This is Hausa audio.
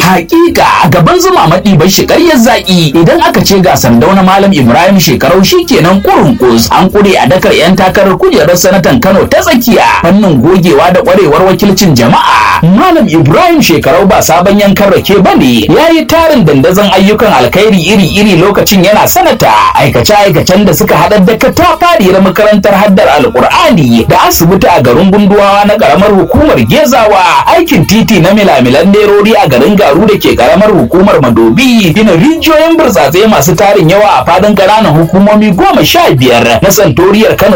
hakika gaban zuma maɗi bai shi ƙaryar zaƙi idan aka ce ga sandau na malam ibrahim shekarau shikenan kurun kus an kure a dakar yan takarar kujerar sanatan kano ta tsakiya fannin gogewa da ƙwarewar wakilcin jama'a malam ibrahim shekarau ba sabon yankan rake ba ne ya yi tarin dandazon ayyukan alkhairi iri-iri lokacin yana sanata aikace-aikacen da suka haɗar da katafariyar makarantar haddar alkur'ani da asibiti a garin gunduwawa na ƙaramar hukumar gezawa aikin titi na milamilan nerori a garin garu da ke ƙaramar hukumar madobi gina rijiyoyin burtsatse masu tarin yawa a fadin ƙananan hukumomi goma sha biyar na santoriyar kano